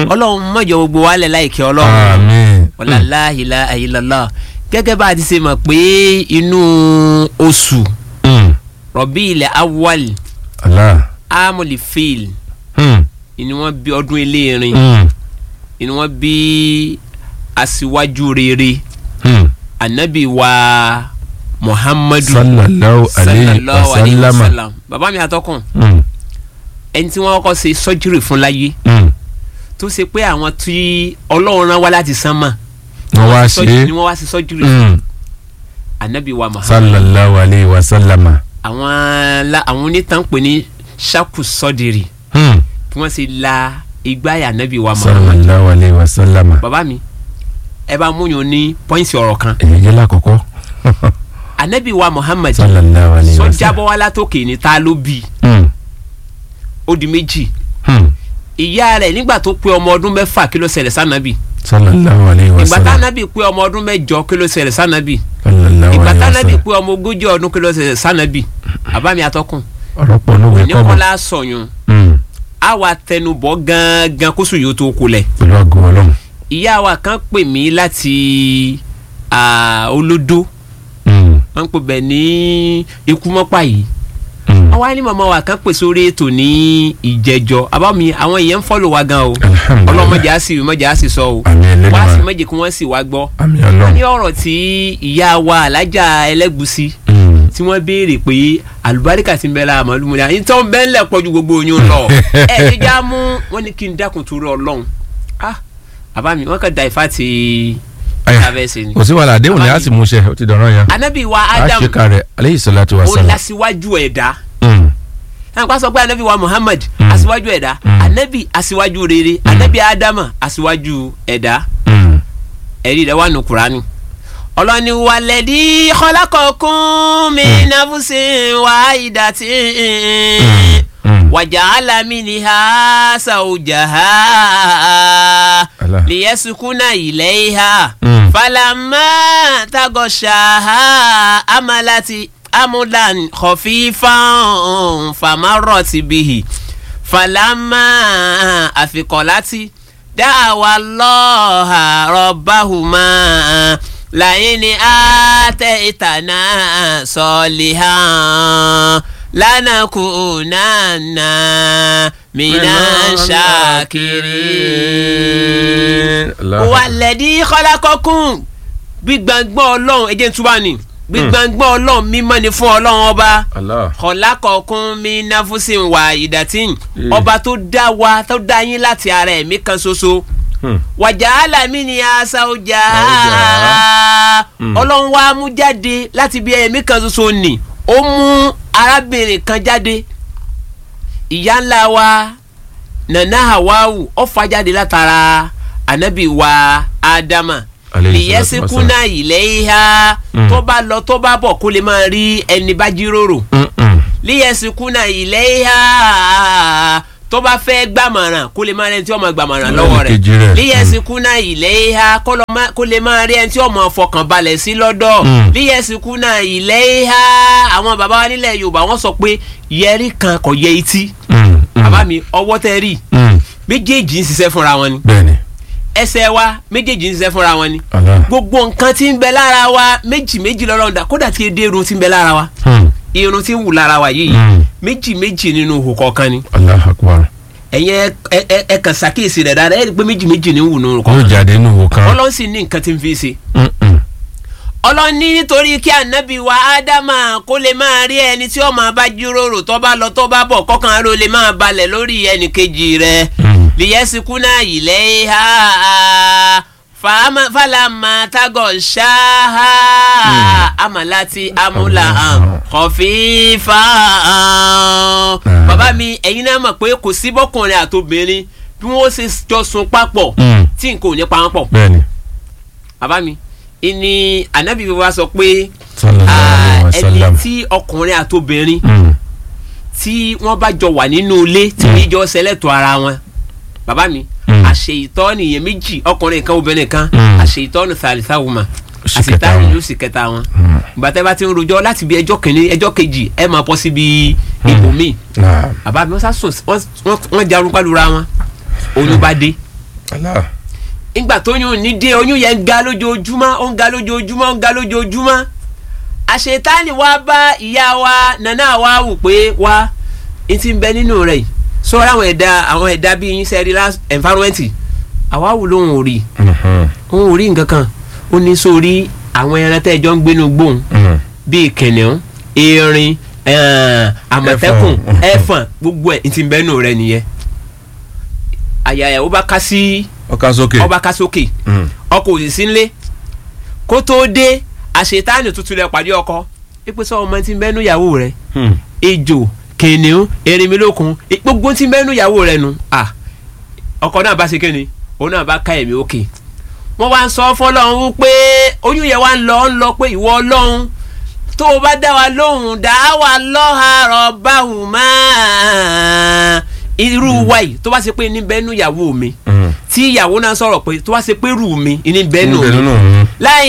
ọlọ́run mọ̀jọ gbogbo wa lẹ̀ láìkẹ́ ọlọ́run àmín. ọ̀làlá ìlà àyílọ́lá gẹ́gẹ́ bá a ti ṣe mọ̀ pé inú oṣù Mm. rọ̀bí ilẹ̀ awwal Allah. amúlì fíìl Mm. ni wọ́n bí ọdún eléèrin Mm. ni wọ́n bí aṣíwájú rere Mm. anabi wa muhammadu sallallahu alayhi wa sallallahu alayhi wa sallama. sallam bàbá mi àtọkùn Mm. ẹni tí wọ́n kọ́ ṣe sọ́júrì fún láyé Mm. tó ṣe pé àwọn tí ọlọ́run rán wá láti sánmà wọ́n wá ṣe é. ni wọ́n wá sí sọ́júrì Mm. anabi wa muhammadu sallallahu alayhi wa sallama. àwọn la àwọn onítàn pè ní saku sọdiri Mm. kí wọ́n sì la igbáyà anabi wa muhammadu sallallahu alayhi wa sallama. bàbá mi ẹ bá múyàn ní pọ́ìntì ọ̀rọ̀ kan èyí jẹ́ lákọ̀ọ́kọ́. anabi wa muhammad sallallahu alayhi wa sọjà sallam. bọ́ wá látòkè ní ta ló bí Mm. ó di méjì Mm. ìyá rẹ̀ nígbà tó pé ọmọ ọdún mẹ́fà kí ló ṣẹlẹ̀ sànàbì sallallahu alayhi wa ìgbà sallam. tánàbì pé ọmọ ọdún mẹ́jọ kí ló ṣẹlẹ̀ sànàbì sallallahu ìgbà alayhi wa tánàbì sallam. pé ọmọ ogójì ọdún kí ló ṣẹlẹ̀ sànàbì àbámi atọ́kùn ọ̀rọ̀ pọ̀ lówe kọ́ mọ̀. oníkọ́lá sọ̀yún Mm. á wa tẹnubọ̀ gángan kó sùn yóò tó kulẹ̀ pẹ̀lú àgọ́ ọlọ́run. ìyá wa kan pè mí láti ah, olódó Mm. wọ́n ń pè bẹ́ẹ̀ ní ikú mọ́pá yìí Mm. wọ́n wá ní màmá wa kan pè sórí ètò ní ìjẹjọ àbámi àwọn èèyàn ń fọ́lò wa gan o alhamdulilayi. ọlọ́mọdé á sì mọ̀jẹ̀ á sì sọ o àmì wá sí ẹlẹ́dàá. méjì kí wọ́n sì wá gbọ́ àmì ní ọlọ́run. ọ̀rọ̀ tí ìyá wa alájà ẹlẹ́gùsí Mm. tí wọ́n béèrè pé àlùbáríkà ti ń bẹ lára màálù múlẹ̀ àyìn tó ń bẹ́ ńlẹ̀ pọ̀jù gbogbo oyún lọ ẹ̀ ẹ̀ já mú wọ́n ní kí n dákun torí ọlọ́run ah àbámi wọ́n kàn da ìfá ti Aya, abẹ́sẹ̀ ni kò sí wàhálà àdéhùn ni a Àbámi. sì mú ṣe ó ti dọ̀rọ̀ yẹn. anabi wa a adam ṣe kárẹ̀ aleyhi salatu wa ó salam. lásìwájú ẹ̀dá Mm. àpá sọ pé anabi wa muhammad Mm. aṣíwájú ẹ̀dá Mm. anabi aṣíwájú rere anabi adama aṣíwájú ẹ̀dá Mm. ẹ̀rí rẹ̀ wà nù kúránì ọlọ́ni wàlẹ́dí kọ́lákọ̀ọ́kún mi náfúsì wà ìdàtí Mm. wàjà alámi ni ha sàwùjà ha Allah. lìyẹ́sùkúnà ilẹ̀ ha Mm. falama tagọ̀ṣà ha amalati amudan kọfífàn famarọ̀tì bìhì falama àfikọ̀láti dáàwà lọ́ọ̀hà rọ̀báhùmá láyé ni àtẹ ìtànà sọ̀lìhà lánàkúnánà mìíràn ṣàkiri Allah. wàlẹ́dí kọ́lákọ́kùn gbígbàngbọ́n ọlọ́run ẹ̀jẹ̀ túbà ni gbígbàngbọ́n ọlọ́run mímọ́ ni fún ọlọ́run ọba Allah. kọ́lákọ́kùn mi náfúsìn wà ìdàtìn Mm. ọba tó dá wa tó dá yín láti ara ẹ̀mí kan ṣoṣo Mm. wàjà alámi ni asa ọjà Ọjà. Mm. ọlọ́run wa mú jáde láti bí ẹ̀mí kan ṣoṣo nì ó mú arábìnrin kan jáde ìyá ńlá wa nana hawawu ó fà jáde látara anabi wa adama Alayhi salatu lìyẹsìkúnà ilẹ̀ ìhà Mm. tó bá lọ tó bá bọ̀ kó lè máa rí ẹni bá jíròrò Mm. Mm. lìyẹsìkúnà ilẹ̀ ìhà tó bá fẹ́ gbàmọ̀ràn kó lè máa rí ẹni tí ó máa gbàmọ̀ràn lọ́wọ́ rẹ̀ Kejì rẹ̀. lìyẹsìkúnà ilẹ̀ ìhà kó lọ má- kó lè máa rí ẹni tí ó máa fọkàn balẹ̀ sí lọ́dọ̀ Mm. lìyẹsìkúnà ilẹ̀ ìhà àwọn bàbá wa nílẹ̀ yorùbá wọ́n sọ pé yẹrí kan kò yẹ etí Mm. Mm. bàbá mi ọwọ́ tẹ́ rí Mm. méjèèjì ń ṣiṣẹ́ fúnra wọn ni bẹ́ẹ̀ni. ẹsẹ̀ wa méjèèjì ń ṣiṣẹ́ fúnra wọn ni Allah. gbogbo nǹkan tí ń bẹ lára wa méjì méjì lọ́lọ́run dá kódà tí èdè irun tí ń bẹ lára wa Mm. irun tí ń wù lára wa yìí Mm. méjì méjì nínú ihò kọ̀ọ̀kan ni Allah akbar. ẹ̀yin ẹ ẹ ẹ- ẹ kàn ṣàkíyèsí rẹ̀ dáadáa ẹ̀ rí i pé méjì méjì ní wù nínú yóò kọ̀ọ̀kan jáde nínú wo kan. ọlọ́run sì ní nǹkan tí ń fi ṣe Mm. Mm. ọlọ́run ní nítorí kí ànábì wa ádámà kó lè máa rí ẹni tí ó máa bá jíròrò tó bá lọ tó bá bọ̀ kọ́kàn ló lè máa balẹ̀ lórí ẹnì kejì rẹ̀ Mm. liyesikuna ileiha fama falama tago ṣaha amalati amula kọfífa. bàbá mi ẹ̀yin náà mọ̀ pé kò sí bọ́kùnrin àtobìnrin bí wọ́n ṣe jọ sùn papọ̀ Mm. tí nǹkan ò ní pa wọ́n pọ̀. bẹ́ẹ̀ni. bàbá mi ìní ànábì wa sọ pé sallallahu alayhi wa ah, ẹni sallam. tí ọkùnrin àtobìnrin Mm. tí wọ́n bá jọ wà nínú ilé tí wọ́n jọ ṣẹlẹ̀tọ̀ ara wọn bàbá mi Mm. àṣeyìtọ́ nìyẹn méjì ọkùnrin kan obìnrin kan Mm. àṣeyìtọ́ ní sàlìsà wùmà Oṣù kẹta wọn. yóò sì kẹta wọn Mm. gbàtẹ́ bá ti ń rojọ́ láti bí ẹjọ́ kìíní ẹjọ́ kejì ẹ máa bọ́ síbi ibòmíì Naam. bàbá mi wọ́n sá sùn wọ́n- wọ́n- wọ́n jarun pálura wọn oyún bá dé Allah. ìgbà tó yún ní dé oyún yẹn ń ga lójoojúmọ́ ó ń ga lójoojúmọ́ ó ń ga lójoojúmọ́ àṣetáni wá bá ìyá wa nana wa wù pé wá n ti bẹ nínú rẹ̀ yìí sọ́ra àwọn ẹ̀dá àwọn ẹ̀dá bíi yín sẹ́rí last environment àwa wù lóhùn ò rí Mhm. òun ò rí nǹkan kan ó ní sórí àwọn ẹran tẹ́ ẹ jọ ń gbénu gbóhùn Mhm. bíi kìnìún erin ẹ̀ẹ́n, àmọ̀tẹ́kùn Ẹ̀fọ̀n. ẹ̀fọ̀n gbogbo ẹ̀ n ti bẹ nínú rẹ̀ nìyẹn àyà ẹ̀ ó bá ká sí ọkà sókè. ọba ká sókè Mhm. ọkọ òsì sí nlé kó tóó dé àṣetáàní tuntun rẹ pàdé ọkọ ipe sọ ọmọ tí ń bẹnu ìyàwó rẹ Mhm. ejò kìnìún erinmilókun i- gbogbo tí ń bẹnu ìyàwó rẹ nu à ọkọ náà bá ṣe kéde òun náà bá ká ẹ̀mí òkè wọ́n wá ń sọ fọlọ́run wípé oyún yẹn wá ń lọ ń lọ pé ìwọ ọlọ́run tó o bá dá wa lóhùn dá wa lọ́hàrọ̀ báhùn máa irú wa yìí tó bá ṣe pé ní bẹ́nu ìyàwó mi Mhm. tí ìyàwó náà sọ̀rọ̀ pé tó bá ṣe pé rù mí ní bẹ́nu Níbẹ̀ mi nínú òun. láì